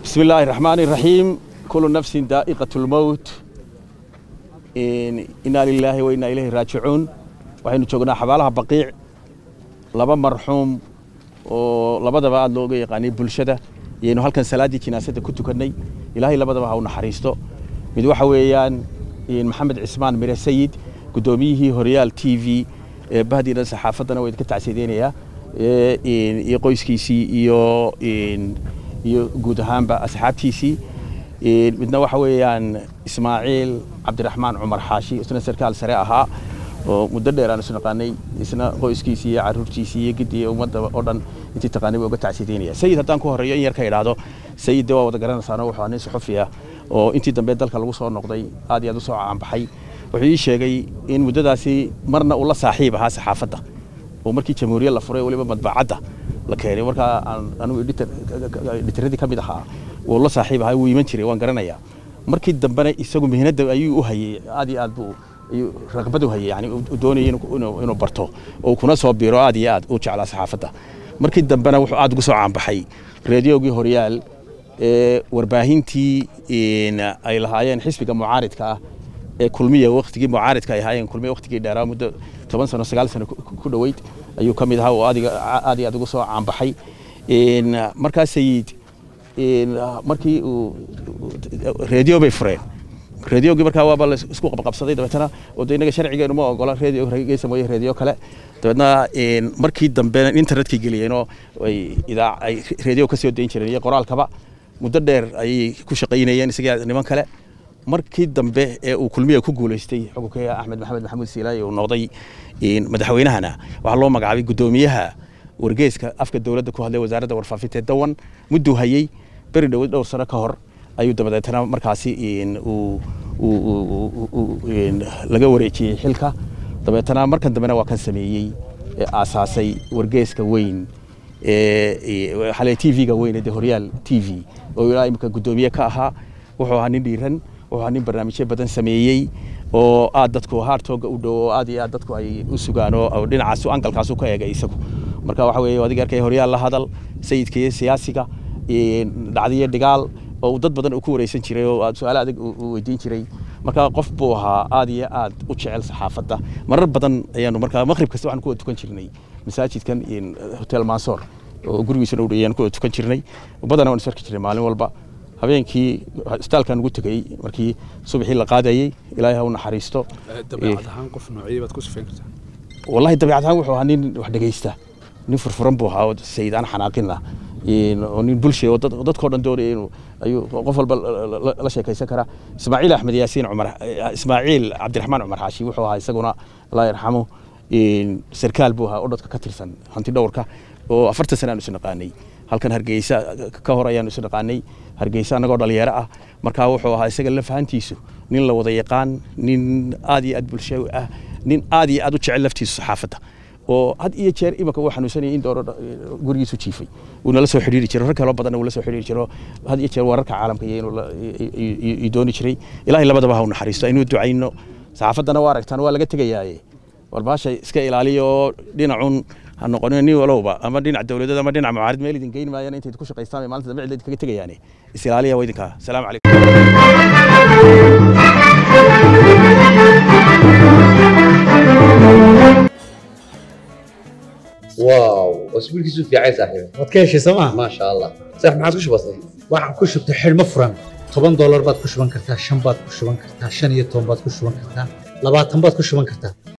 بسم الله الرحمن الرحيم كل نفس دائقة الموت إنا لله وإنا إليه راجعون waxaynu joognaa xabaalaha baqiic laba marxuum oo labadaba aad looga yaqaanay bulshada iyaynu halkan salaaddii jinaasada ku tukannay ilaahay labadaba ha u naxariisto mid waxa weeyaan maxamed cismaan mire sayid guddoomiyihii horyaal t v ee bahdiina saxaafaddana waa idinka tacsiideynayaa iyo qoyskiisii iyo iyo guud ahaanba asxaabtiisii midna waxa weeyaan ismaaciil cabdiraxmaan cumar xaashi isna sarkaal sare ahaa oo muddo dheer aan isu naqaanay isna qoyskiisii iyo caruurtiisii iyo gidii ummadda oo dhan intii taqaanay baa uga tacsiideynaya sayid haddaan ku horreeyo in yar ka idhaahdo sayid de waa wada garanaysaano wuxuu ahaa nin suxufi ah oo intii dambe dalka lagu soo noqday aad iyo aad u soo caanbaxay wuxuu ii sheegay in muddadaasi marna uu la saaxiib ahaa saxaafadda oo markii jamhuuriyad la furay weliba madbacadda la keenay markaa aan anigu edhitaradii ka mid ahaa wuu la saaxiib ahaa wuu iman jiray waan garanayaa markii dambena isagu mihnadda ayuu u hayey aad iyo aad buu ayuu raqbad u hayay yani uu doonayay inuu barto oo kuna soo biiro aad iyo aad u jeclaa saxaafadda markii dambena wuxuu aad ugu soo caanbaxay reediyoogii horyaal ee warbaahintii ay lahaayeen xisbiga mucaaridka ah ee kulmiya waktigii mucaaridka ay ahaayeen kulmiya waktigii dheeraa muddo toban sano sagaal sano ku dhoweyd ayuu ka mid ahaa oo aad iyo aad ugu soo caanbaxay markaa sayid markii uu reediyo bay fureen reediyoogii markaa waaba la isku qabqabsaday dabeetana oo de innaga sharcigeenu ma ogola reediyo hargeysa mooye reediyo kale dabeetna markii dambe internetkay geliyeenoo ay idaa ay reediyo ka soo dayn jireen iyo qoraalkaba muddo dheer ayay ku shaqaynayeen isaga niman kale markii dambe ee uu kulmiya ku guulaystay xukunka axmed maxamed maxamuud siilaayi uu noqday madaxweynahana waxaa loo magacaabay guddoomiyaha wargeeska afka dowladda ku hadlay wasaaradda warfaafinta ee dawan mudduu hayey beri dhow dhowr sano ka hor ayuu dabadeetana markaasi laga wareejiyey xilka dabeetana markan dambena waa kan sameeyey aasaasay wargeeska weyn xale t v-ga weyn ee horyaal t v oo ilaa imika guddoomiye ka ahaa wuxuu ahaa nin dhiiran wuxuu ahaa nin barnaamijyo badan sameeyey oo aad dadku haartooga u dhow oo aad iyo aad dadku ay u sugaan oo dhinacaas angalkaasu ka eegay isagu marka waxa weeye adiga arkay horyaal la hadal sayidka iyo siyaasiga dhacdiyo dhigaal oo dad badan uu ku wareysan jiray oo su-aalo adag uu weydiin jiray marka qof buu ahaa aad iyo aad u jecel saxaafadda marar badan ayaanu markaa maqrib kasta waxaan ku wada tukan jirnay masaajidkan hotel mansoor oo gurigiisuna u dhayaan ku wada tukan jirnay badana waan isarki jirnay maalin walba habeenkii isbitaalkan ugu tegay markii subaxii la qaadayey ilaahay ha u naxariisto dabeecad ahaan qof noociyey baad ku sifayn kartaa wallahi dabeecad ahaan wuxuu ahaa nin wax dhegeysta nin furfuran buu ahaa oo sayid aan xanaaqin ah oo nin bulshay oo dadkoo dhan doonaya inuu ayuu qof walba la sheekaysan karaa ismaaciil axmed yaasiin cumar ismaaciil cabdiraxmaan cumar xaashi wuxuu ahaa isaguna allah yarxamo sarkaal buu ahaa oo dadka ka tirsan hanti dhowrka oo afartan sana aanu isu naqaanay halkan hargeysa ka hor ayaanu isu naqaanay hargeysa annagoo dhalinyaro ah markaa wuxuu ahaa isaga lafahantiisu nin la wada yaqaan nin aad iyo aad bulsho ah nin aad iyo aad u jecel laftiisu saxaafadda oo had iyo jeer imika uu xanuunsanayay in dooro gurigiisu jiifay uuna la soo xidhiiri jiro rag kaloo badanna uu la soo xidhiiri jiro had iyo jeer wararka caalamka iyo inuu dooni jiray ilaahay labadaba ha u naxariisto aynu ducayno saxaafaddana waa aragtaan waa laga tegayaaye warbaasha iska ilaaliya oo dhinacun ha noqonin nin walowba ama dhinac dowladeed ama dhinac mucaarid meel idin geyn maayaan intayd ku shaqaystaan bay maalinta dambe cid idinkaga tegayaane is ilaaliya waa idinkaa salaamu calaykum واو اسبوع كيسو في عايز صاحبي waad ka heshay sooma ما شاء الله صح ما عاد كش بسيط waxaan ku shubtay xidhmo furan toban doolar baad ku shuban kartaa shan baad ku shuban kartaa shan iyo toban baad ku shuban kartaa labaatan baad ku shuban kartaa